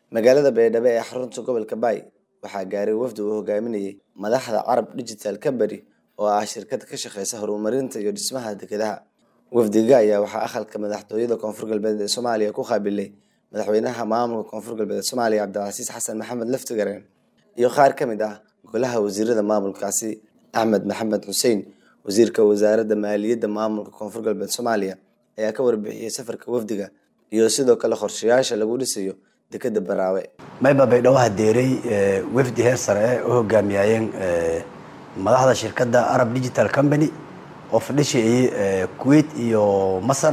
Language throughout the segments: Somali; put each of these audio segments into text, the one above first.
magaalada baydhabo ee xarunta gobolka baay waxaa gaaray wafdi uu hogaaminayay madaxda carab digital company oo ah shirkad ka shaqeysa horumarinta iyo dhismaha dekedaha wafdiga ayaa waxaa aqalka madaxtooyada koonfur galbeed ee soomaaliya ku qaabilay madaxweynaha maamulka koonfur galbeed soomaaliya cabdilcasiis xasan maxamed laftigareen iyo qaar ka mid ah golaha wasiirada maamulkaasi axmed maxamed xuseen wasiirka wasaaradda maaliyadda maamulka koonfur galbeed soomaaliya ayaa ka warbixiyey safarka wafdiga iyo sidoo kale qorshayaasha lagu dhisayo dekeda baraawe mayba baydhabo hadeeray wafdi heer sare eh u hogaamiyayeen madaxda shirkadda arab digital company oo fadhishayay kuwait iyo masar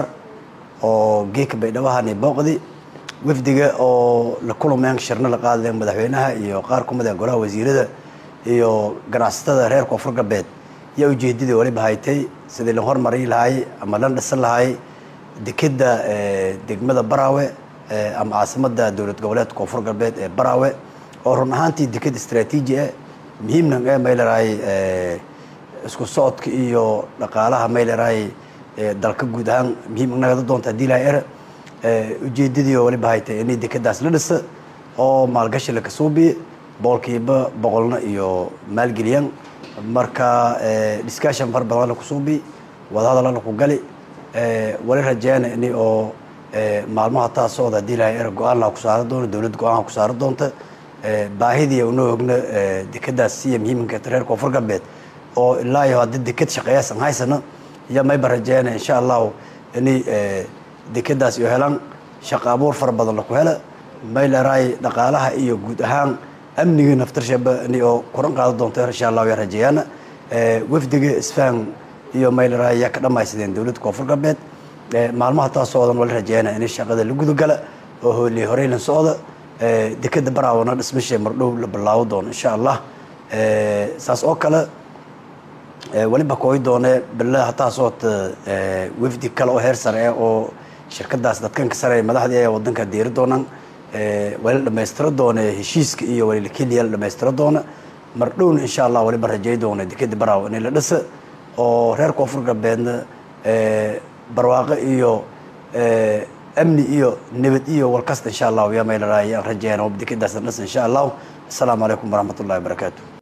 oo geeka baydhabahani booqdi wafdiga oo la kulmeen shirno la qaadeen madaxweynaha iyo qaar kumid a golaha wasiirada iyo ganacsatada reer koonfur galbeed yaa ujeedadii waliba haytay sidii la hormarin lahay ama la dhisan lahay dekeda degmada baraawe ama caasimada dowlad goboleedka koonfur galbeed ee baraawe oo run ahaantii deked istraatiiji ah muhiimna ee maylarahay isku socodka iyo dhaqaalaha maylarahay dalka guud ahaan muhiim nagada doonta hadii lahay er ujeedadii oo waliba haytay inay dekedaas la dhisa oo maalgashi la kasuubiye boqolkiiba boqolna iyo maalgeliyaan marka discussion far badan la kusuubi wadahadal la ku gali wali rajeena ini oo maalmaha taa socda hadii lahay er go-aan laha ku saari doono dowlad go-aanha ku saari doonta baahidii unoo ogna dekedaas siya muhiimka reer koonfur galbeed oo ilaa iyo haddii deked shaqeeyaasan haysano iyo mayba rajeena insha allahu inay dekedaas iyo helaan shaqo abuur fara badan laku hela maylaraay dhaqaalaha iyo guud ahaan amnigii naftarshaba ini oo kuran qaadan doonto insha allahu yaa rajeeyaana wafdiga isfahan iyo maylaraay yaa ka dhamaysadeen dowladda koonfur galbeed maalmaha taa socdan wala rajeeyana in shaqada la gudagala oo hooli horeylan socda dekeda baraawana dhismasha mardhow la bilaabo doono insha allah saas oo kale waliba kooyi doone billa hataa soota wafdi kale oo heer sare ah oo shirkadaas dadkanka sare madaxdii ee wadanka diiri doonaan wali la dhamaystiro doona heshiiska iyo wali keliya la dhamaystiro doona mardhowna insha allah waliba rajey doona dekeda baraawo in la dhisa oo reer koonfur galbeedna barwaaqo iyo amni iyo nabad iyo walkasta insha allahu yaa maylaraay aan rajeeyana dekadaas la dhisa insha allahu asalaamu calaykum waraxmat ullahi wabarakaatu